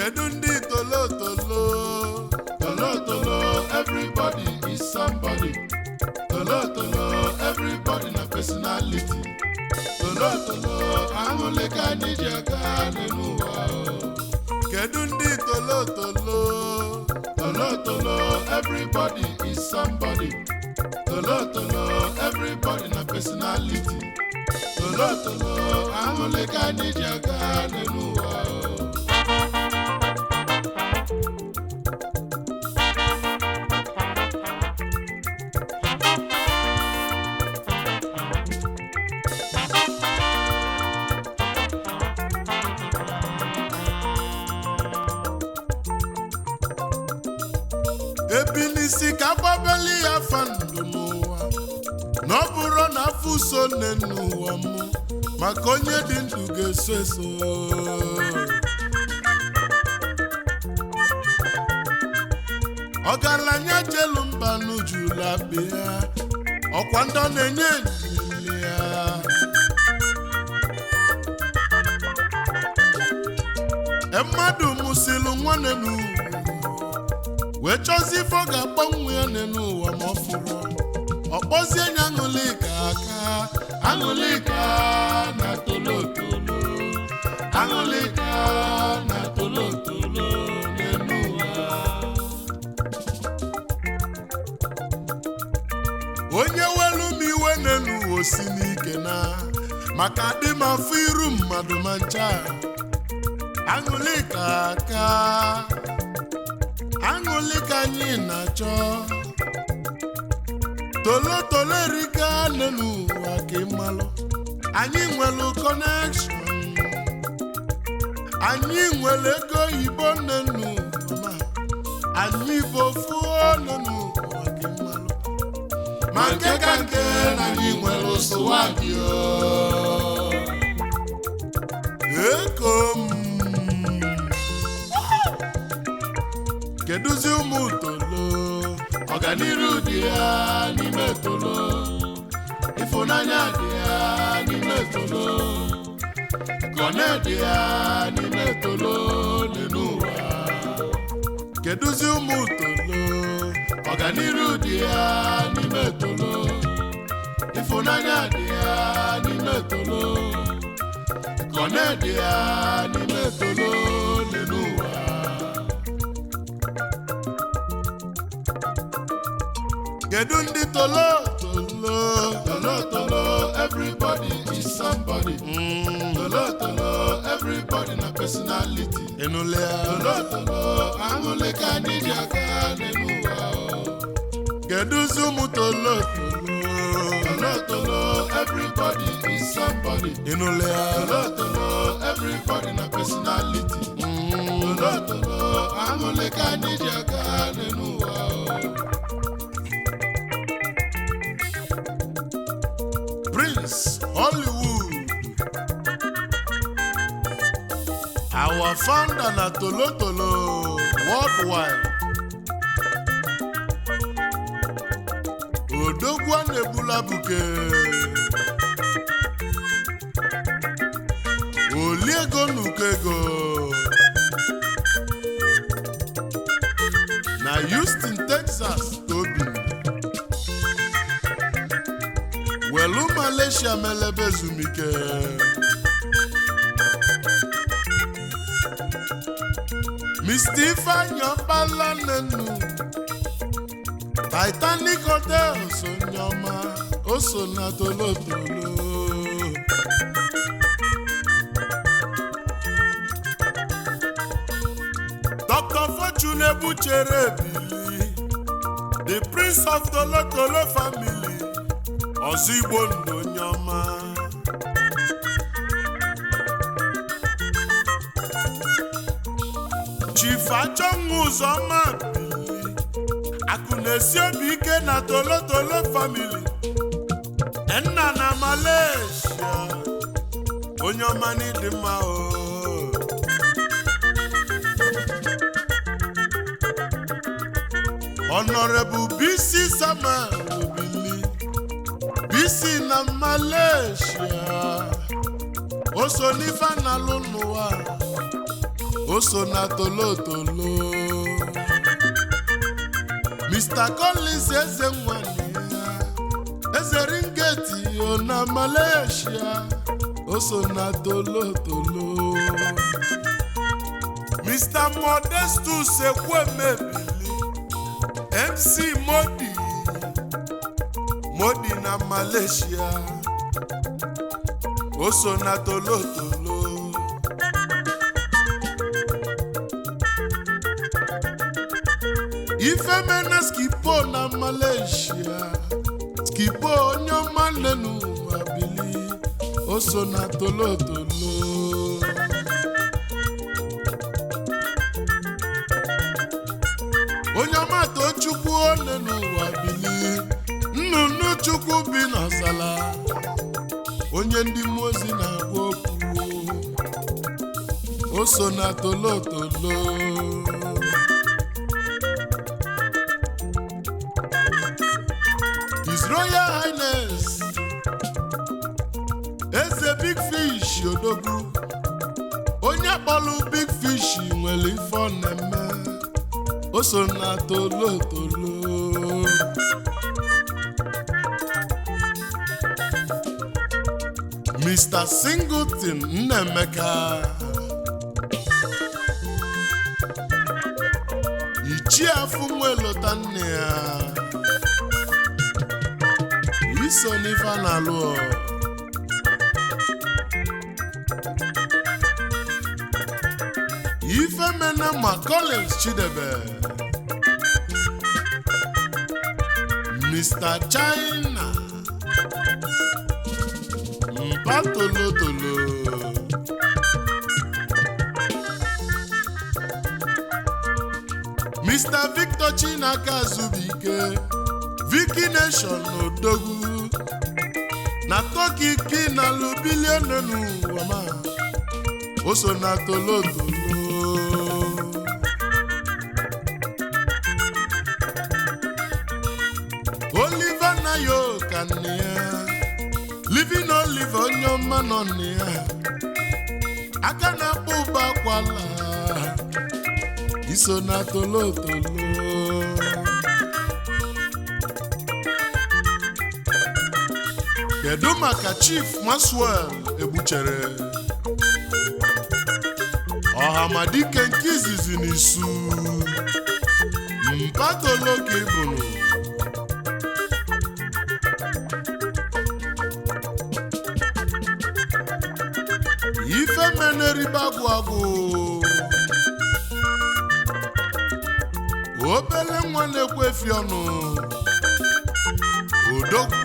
kedu ndị tolotolo Tolotolo, everybody is somebody. Tolotolo, everybody na personality. Tolotolo, aṅụle ka anyị ji aga n'elu ụwa. kedu ndị tolotolo Tolotolo, everybody is somebody. Tolotolo, everybody na personality. Tolotolo, aṅụle ka anyị ji aga n'elu ụwa. ebilisi ka agbabeli ya fa ndụ n'ụwa na ọ bụrụ na afọ so nne n'ụwa mụ maka onye dị ndụ ga-eso eso ọgaranya jelu mba n'ujula be ya ọkwa ndị ọ na-enye enyi ya E mmadụ mụsịlụ nwanne n'ugwu wee chọzie ife ọ ga-agbanwe ya n'ụwa ma ọ fụrụ ọ kpọzie nya aṅụlika aka Aṅụlika na tolotolo Aṅụlika na tolotolo n'elu ụwa onye welu m iwe n'elu ụwa osi n'ike na maka adị m afọ iru mmadụ ma ncha aṅụlika aka aṅụlika anyị na-achọ tolotolo erika n'elu ụwa ka ịmalụ anyị nwere kọnekshọn anyị nwere ego oyibo n'elu ụwa anyị bụ ofu n'elu ụwa ka ịmalụ ma nke ka nke na anyị nwere ụsụwa gị eko m kedụzi ụmụ tolo ọganiru dị ya n'ime tolo ịfụnanya dị ya n'ime tolo kọne dị ya n'ime tolo n'elu ụwa kedụzi ụmụ tolo ọganiru dị ya n'ime tolo ịfụnanya dị ya n'ime tolo kọne dị ya n'ime tolo n'elu ụwa kedu ndị tolo tolo tolotolo everybody is somebody Mm, tolotolo everybody na personality ịnụle ya tolotolo aṅụle ka anyị ji aga n'elu ụwa kedụzi ụmụ tolo tolo tolotolo everybody is somebody ịnụle ya tolotolo everybody na personality Mm, tolotolo aṅụle ka anyị ji aga n'elu ụwa Prince Hollywood our founder na tolo tolo worldwide odogwu a na-egbula buke oliego nuko ego na Houston Texas ka obi welu Malaysia melebe ezumike Mr. Ifeanyi ọkpala nnenu Titanic Hotel so nyọma o so na tolotolo Dr. Fortune Ebuchere Ebili the prince of tolotolo family ọzọ igbo ndụ onye ọma chief achọnwụ ụzọma bili akụ na-esi obi ike na tolotolo family nna na malaysia onye ọma n'ịdị mma o Honorable BC Samuel Obili BC na Malaysia o so n'ife na-alụ n'ụwa o so na tolotolo Mr. Collins eze nwanne ya eze ringeti o na Malaysia o so na tolotolo Mr. Modestus Ekwemebili MC Modi Modi na Malaysia o so na tolotolo ifemena skipo na Malaysia skipo onye ọma nenu abili o so na tolotolo onye ọma tochukwu one n'ụwa bili nnụnụ chukwu bi n'ọzala onye ndị mmụọ ozi na-agwa okwu o so na tolotolo His Royal Highness Eze Big Fish odogwu onye kpọrọ Big Fish nwere ife ọ na-eme o so na tolotolo Mr. Singleton Nnaemeka ichie afụ nwelota nne ya iso n'ife a na-alụ ọ. ifemena ma Collins Chidebe Mr. China mpa tolotolo Mr. Victor Chinaka Zubike Vicky Nation Odogwu na Turkey kinalụ bilionu n'ụwa ma o so na tolotolo Oliver Nayo ka nne ya Living Oliver onye ọma nọ nne ya aka na-akpọ ụba akwala iso na tolotolo kedu maka Chief Maxwell egbuchere ọhamadike nke izizi n'isu mpatolo ka ịbụrụ ife meneribe agwụ agwụ obele nwa na-ekwefi ọnụ odogwu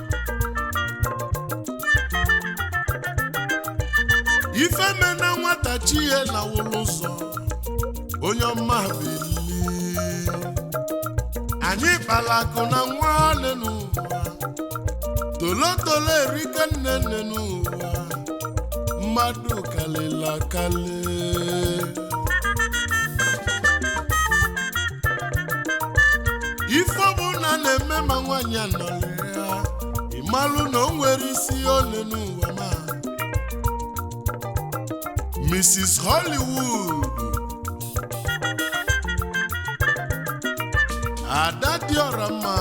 ife mena nwata chi ya na wụlụ ụzọ onye ọma bili anyị kpara akụ na nwanne n'ụwa tolotolo erike nne nne n'ụwa mmadụ kalịla akali ife ọbụla na-eme ma nwaanyị anọrị ya ịmalụ na o nwere isi ole n'ụwa ma Mrs. Hollywood Ada Diora mma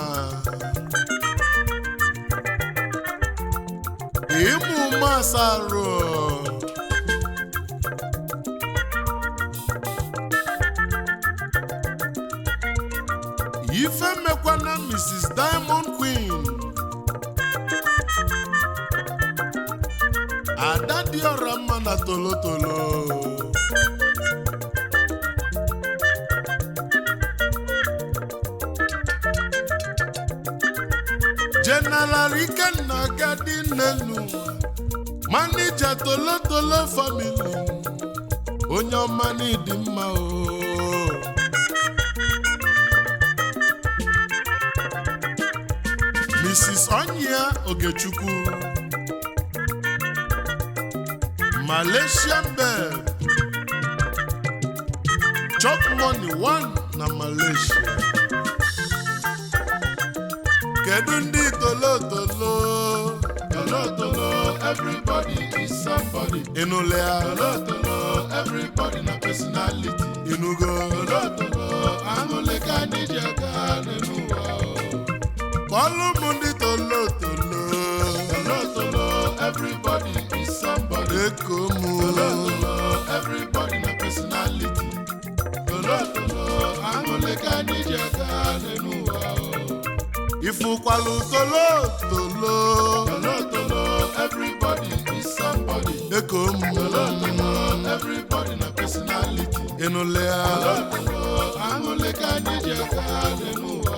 ịmụ masarụ ife mekwana Mrs. Diamond Queen ada dị ọra mma na tolotolo General Ikenna Gadi Nnenu manija tolotolo family onye ọma n'ịdị mma o Mrs. Onyia Ogechukwu Malaysian Bell Chop Money One na Malaysia kedu ndị tolotolo Tolotolo, everybody is somebody. ịnụle ya Tolotolo, everybody na personality. inugo Tolotolo, aṅụle ka anyị ji aga n'elu ụwa. kpọlụ m ndị tolotolo Tolotolo, everybody is somebody. eko m Tolotolo, everybody na personality. Tolotolo, aṅụle ka anyị ji aga n'elu ụwa. ifụkwalụ tolotolo Tolotolo, everybody is somebody. eko m Tolotolo, everybody na personality. ịnụle ya Tolotolo, aṅụle ka anyị ji aga n'elu ụwa.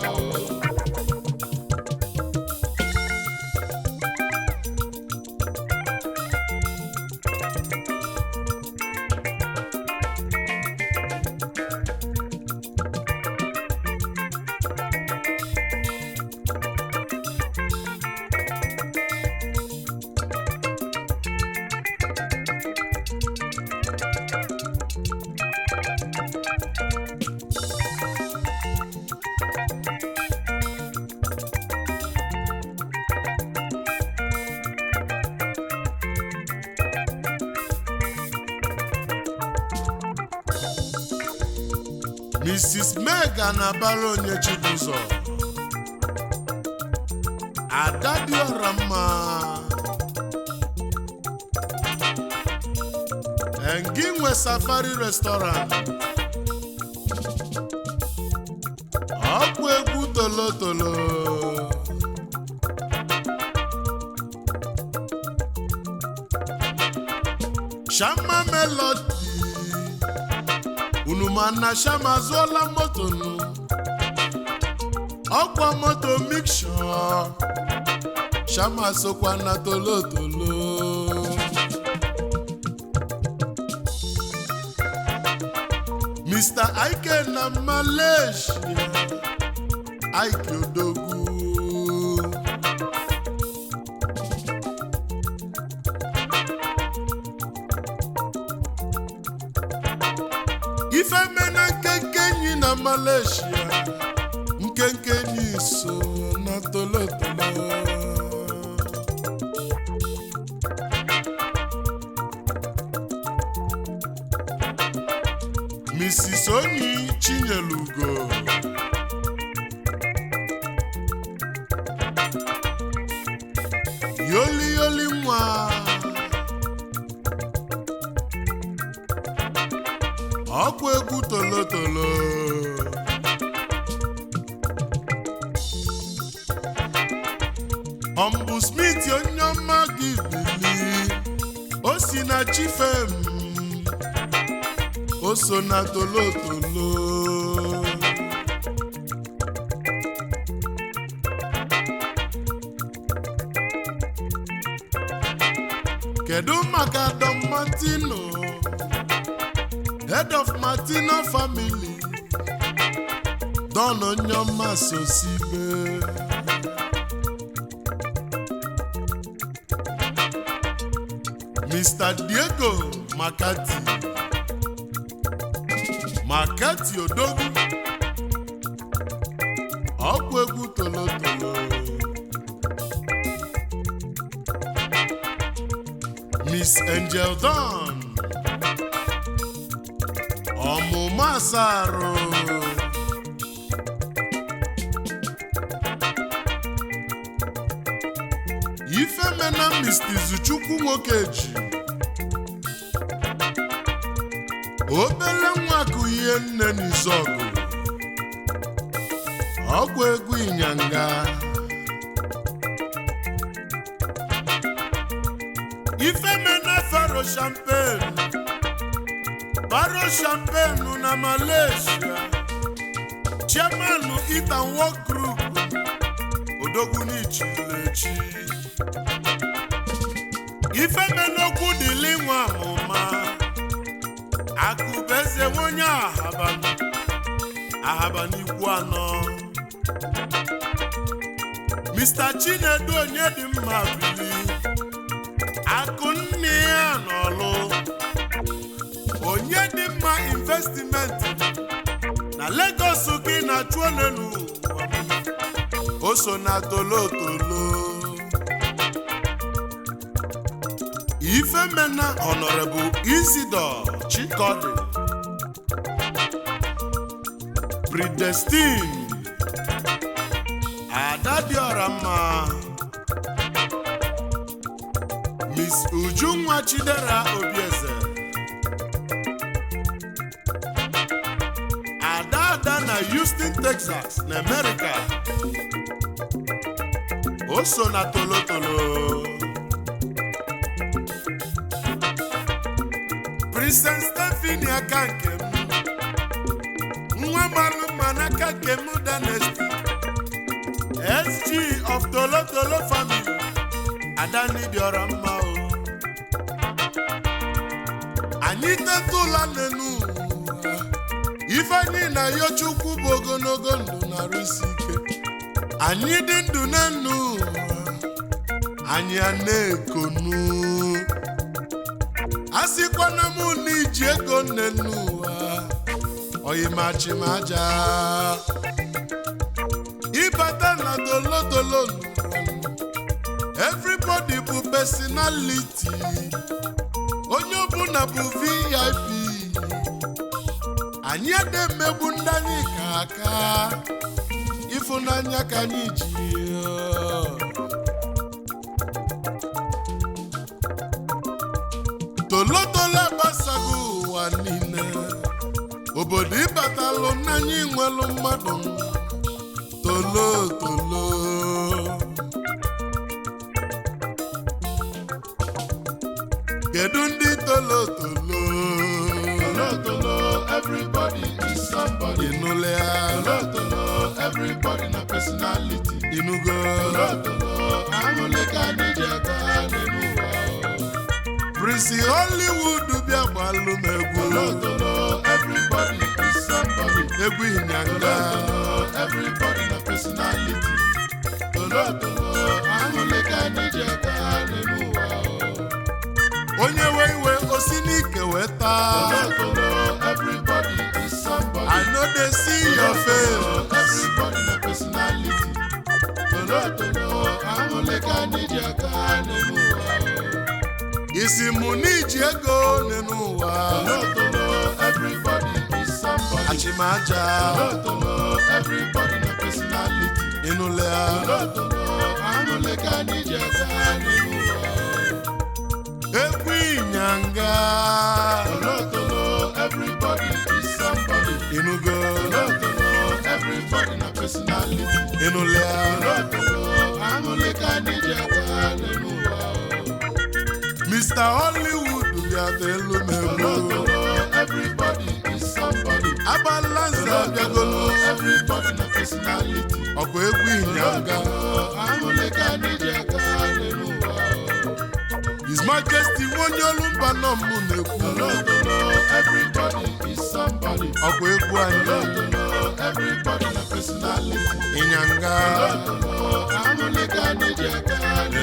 mrs mega na-abara onye chibụzọ ada dị ọra mma engi nwe safari restaurant ọkwa egwu tolotolo shama melody unu ma na shama zụọla moto nụ ọkwa moto miksho shama sokwa na tolotolo mr ike na malaysia ike odogwu ifemena nkenke enyi na malaysia nkenke enyi so na tolotolo mrs onyi chinyelugo yoli yoli nwa ọkwa egwu tolotolo ọmbụ smith onye ọma gị bili o si na chifem o so na tolotolo kedu maka don martino head of martino family don onyoma sosibe mr diego makati makati odogwu ọkwa egwu tolotolo miss angel don ọmụmụ asarụ ifemena mr izuchukwu nwoke ji obere nwa kụ ihe nne n'izọgụ ọgwụ egwu ịnyanga ifemena faro champagne baro champagne na malaysia chairman itan work group odogwu n'ichilechi ifemenokwu dịli nwa amụma akụbeze nwonye ahaba ahaba n'ikwu anọ mr chinedu onye dị mma bili akụ nne ya n'ọlụ onye dị mma investimenti na Lagos gị na-achụ onenu o so na tolotolo ifemena honorable isidor chikodi predestin ada dịọra mma miss ujunwa chidera obieze ada ada na houston texas na america o so na tolotolo princess stephanie aka nke m nwa malụ mma n'aka nke m danesti sg of tolotolo family ada ndị dịọrọ mma o anyị teta ụla n'enu ụwa ifeanyị na yochukwu bụ ogologo ndụ na-arụsi ike anyị dị ndụ n'enu ụwa anyị a na-ekonu a sịkwana m na iji ego nne n'ụwa oyimachimaja ịbata na dolodolo everybody bụ personality onye ọbụla bụ vip anyị ada emegbu ndị anyị ka aka ịfụnanya ka anyị ji tolotolo agbasago ụwa niile obodo ịbatalụ n'anya inwelu mmadụ tolo tolo kedu ndị tolo tolo Tolotolo, everybody is somebody. ịnụle ya Tolotolo, everybody na personality. ịnụgo Tolotolo, ahụle ka anyị ji aga n'elu ụwa. prisi hollywood bịa gbalụ m egwu Tolotolo, everybody is somebody. egwu ịnyanga Tolotolo, everybody na personality. Tolotolo, ahụle ka anyị ji aga n'elu ụwa. onye we iwe osi n'ike wee taa Tolotolo, everybody is somebody. i no dey see your face Everybody na personality. Tolotolo, ahụle ka anyị ji aga n'elu ụwa. isi mụ n'iji ego n'elu ụwa Tolotolo, everybody is somebody. achịmaja Tolotolo, everybody na personality. ịnụle ya Tolotolo, ahụle ka anyị ji aga n'elu ụwa. egwu ịnyanga Tolotolo, everybody is somebody. ịnụgo Tolotolo, everybody na personality. ịnụle ya Tolotolo, ahụle ka anyị ji aga n'elu ụwa. mr hollywood bịa elu m egwu Tolotolo, everybody is somebody. agbala nze abịagolu Everybody na personality. ọkụ egwu ịnyanga ahụle ka anyị ji aga n'elu ụwa. his majesty onye olu mba nọ m na-ekwu Tolotolo, everybody is somebody. ọkụ egwu anyị Tolotolo, everybody na personality. ịnyanga Tolotolo, ahụle ka anyị ji aga n'elu